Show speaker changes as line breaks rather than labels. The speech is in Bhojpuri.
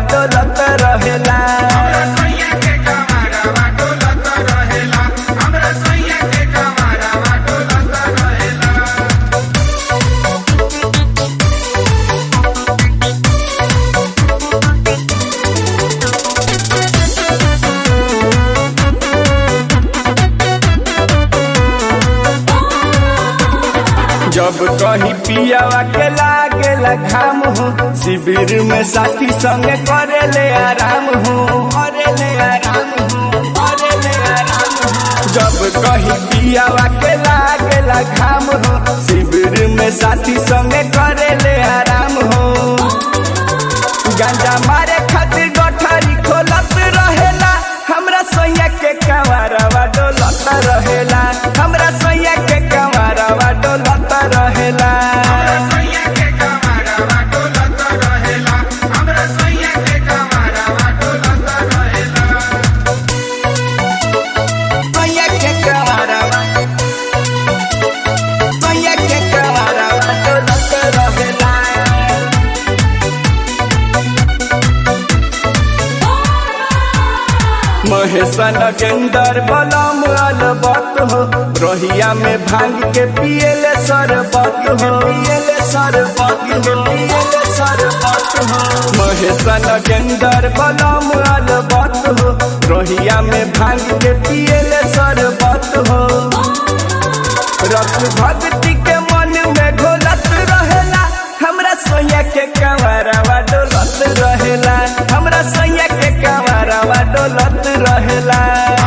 डोलत रहेला जब कहीं पियावा के लागेला घाम हो शिविर में साथी संगे करे ले आराम हो करे ले आराम हो करे ले आराम हो जब कहीं पियावा के लागेला घाम हो शिविर में साथी संगे करे ले आराम हो गांजा मारे खातिर गठरी खोलत रहेला हमरा सैया के कंवरवा डोलत रहेला हमरा सैया के कंवरवा डोलत रहेला सैया के कंवरवा सैया के कंवरवा डोलत रहेला महेशन गेंदर बलम अलबत हो रोहिया में भांग के पियले सरबत हो पियले सरबत हो पियले सरबत हो महेशन गेंदर बलम अलबत हो रोहिया में भांग के पियले सरबत हो रस भक्ति के मन में घोलत रहेला हमरा सोया के कंवरवा डोलत रहेला हमरा सोया के कंवरवा डोलत रहेला